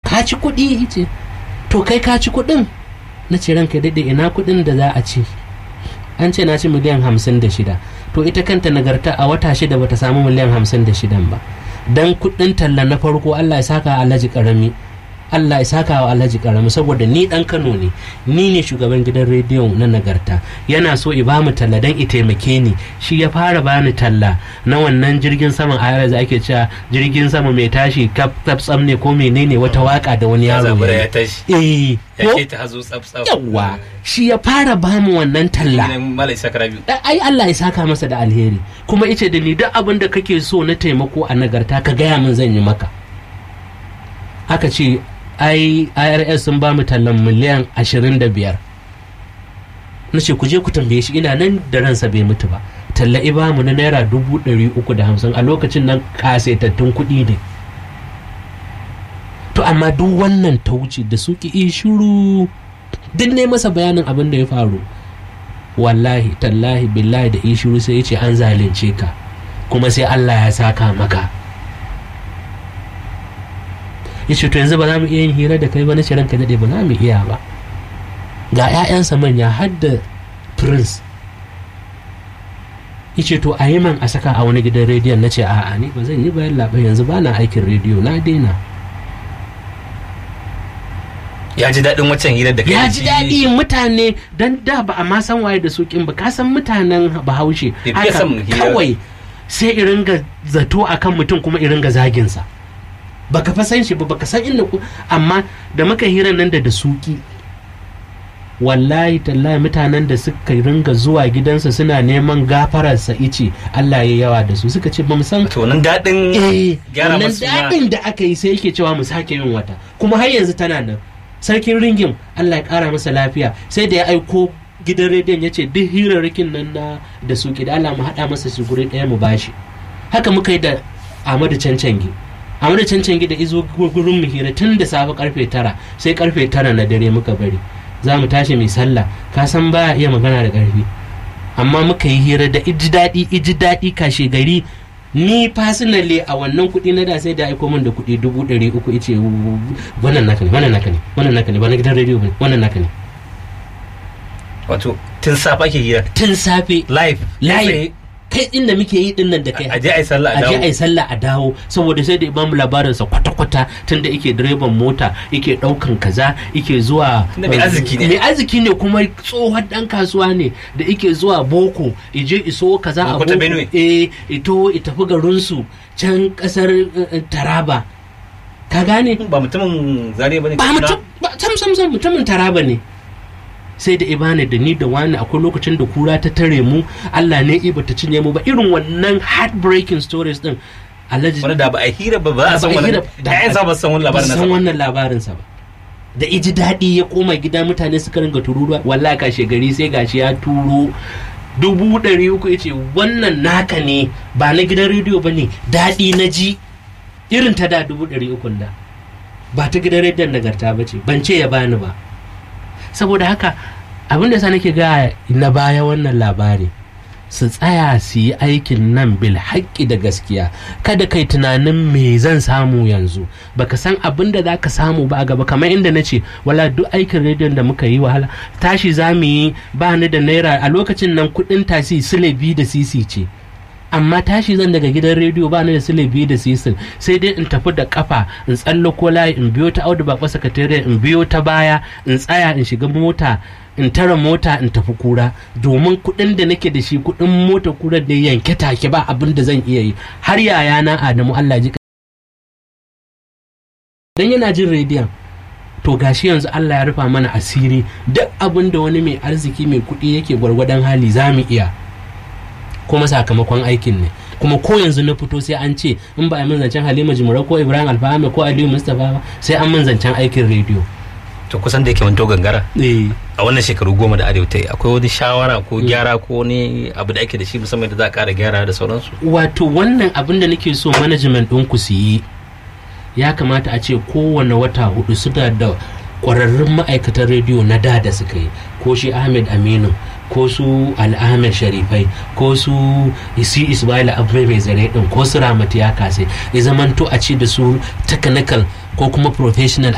ka ci kuɗi ce to kai ka ci kuɗin na ce ranka daɗe ina kuɗin da za a ci an ce na ci miliyan hamsin da shida to ita kanta nagarta a wata shida bata samu miliyan hamsin da shidan ba dan kuɗin talla na farko allah ya saka alhaji karami Allah ya saka wa Alhaji Karamu saboda ni dan Kano ne ni ne shugaban gidan rediyo na nagarta yana so i bamu talla dan i taimake ni shi ya fara bani talla na wannan jirgin saman a da ake cewa jirgin sama mai tashi kaf tsam ne ko menene wata waka da wani yaro ya tashi eh ya ce ta hazo tsaf tsaf yawa shi ya fara bamu wannan talla malai sakara biyu ai Allah ya saka masa da alheri kuma ice da ni duk abin da kake so na taimako a nagarta ka gaya min zan yi maka aka ce ai irs sun ba mu tallan miliyan 25 na ce ku je ku tambaye shi ina nan da ransa bai mutu ba talla ba mu na naira 350 a lokacin nan kasaitattun kuɗi ne to amma duk wannan ta wuce da suki yi shiru duk ne masa bayanin abin da ya faru wallahi tallahi billahi da yi shiru sai ya ce an zalunce ka kuma sai allah ya saka maka ya ce to yanzu ba za mu iya yin hira da kai ba na ce ranka daɗe ba za mu iya ba ga 'ya'yansa manya har da prince ya ce to a yi man a saka a wani gidan rediyon na ce a'a ni ba zan yi bayan labai yanzu ba na aikin rediyo na daina ya ji daɗin waccan hirar da kai ya da ji shi. daɗi mutane don da ba a ma san waye da sukin ba ka san mutanen bahaushe Bai fiye son hira. kawai sai irin ga zato akan mutum kuma irin ga zaginsa baka fa san shi ba baka san inda ku amma da muka hirar nan da da suki wallahi tallahi mutanen da suka ringa zuwa gidansa suna neman gafararsa ice Allah ya yawa da su suka ce ba mu san to nan daɗin eh gyara wannan masu suna. daɗin da aka yi sai yake cewa mu sake yin wata kuma har yanzu tana nan sarkin ringin Allah ya ƙara masa lafiya sai da ya aiko gidan rediyon ya ce duk hirarrakin nan na da su da Allah mu haɗa masa su guri ɗaya mu bashi haka muka yi da Ahmadu Cancangi Ahmadu Cancangi da izo gurin mu hira tun da safe karfe tara sai karfe tara na dare muka bari za mu tashi mai sallah ka san baya iya magana da ƙarfi amma muka yi hira da iji daɗi iji daɗi kashe gari ni personally a wannan kuɗi na da sai da aiko min da kuɗi dubu ɗari uku ice wannan naka ne wannan naka ne wannan naka ne ba na gidan rediyo ba ne wannan naka ne wato tun safa ake hira tun safe live live kai din da muke yi din nan da kai a je a yi sallah a a je dawo a yi sallah a dawo saboda sai da imamu labarinsa kwata-kwata tunda yake direban mota yake daukan kaza yake zuwa Tunda mai arziki ne. mai arziki ne kuma tsohon dan kasuwa ne da yake zuwa boko ije iso kaza a Boko ta boko Benue. eh ito ya tafi garinsu can kasar eh, taraba ka gane ba mutumin zariya bane ba mutum ba sam sam sam mutumin taraba ne sai da ibane da ni da wani akwai lokacin da kura ta tare mu Allah ne iba ta cinye mu ba irin wannan heartbreaking stories din alhaji wani da ba a hira ba ba a san Ba a wani hira- da- ƴaƴan sa ba san wani ba labarin su nasa san ba. wannan labarinsa ba da iji daɗi ya koma gida mutane suka ringa tururuwa wallahi kashe gari sai gashi ya turo dubu ɗari uku ya ce wannan naka ne ba na gidan rediyo ba ne daɗi na ji irin ta da dubu ɗari ukun da ba ta gidan rediyon nagarta ba ce ban ce ya bani ba saboda haka abin da sa nake ga na baya wannan labari su tsaya su yi aikin nan bil haƙƙi da gaskiya kada kai tunanin me zan samu yanzu baka san abin da za ka samu ba a gaba kamar inda na ce wala duk aikin rediyon da muka yi wahala tashi za mu yi ba ni da naira a lokacin nan kuɗin tasi sile biyu da sisi ce amma tashi zan daga gidan rediyo ba ni da sile biyu da sisin sai dai in tafi da kafa in tsallako layi in biyo ta audu bakwa sakatare in biyo ta baya in tsaya in shiga mota in tara mota in tafi kura domin kuɗin da nake da shi kuɗin mota kura da yanke take ba abin da zan iya yi har yayana adamu allah ji dan yana jin rediyon to gashi yanzu Allah ya rufa mana asiri duk abin da wani mai arziki mai kuɗi yake gwargwadon hali za mu iya kuma sakamakon aikin ne kuma ko yanzu na fito sai an ce in ba a min zancen halima jimura ko ibrahim alfahame ko aliyu mustapha ba sai an min zancen aikin rediyo to kusan da yake manto gangara eh a wannan shekaru goma da arewa ta yi akwai wani shawara ko gyara ko wani abu da ake da shi musamman da za a kara gyara da sauransu wato wannan abin da nake so management ɗinku su yi ya kamata a ce kowane wata hudu suna da ƙwararrun ma'aikatan rediyo na da da suka yi ko shi ahmed aminu ko su al'ahmed sharifai ko su isi ismaila abu mai zare din ko su ramatu ya kasai ya zamanto a ce da su technical ko kuma professional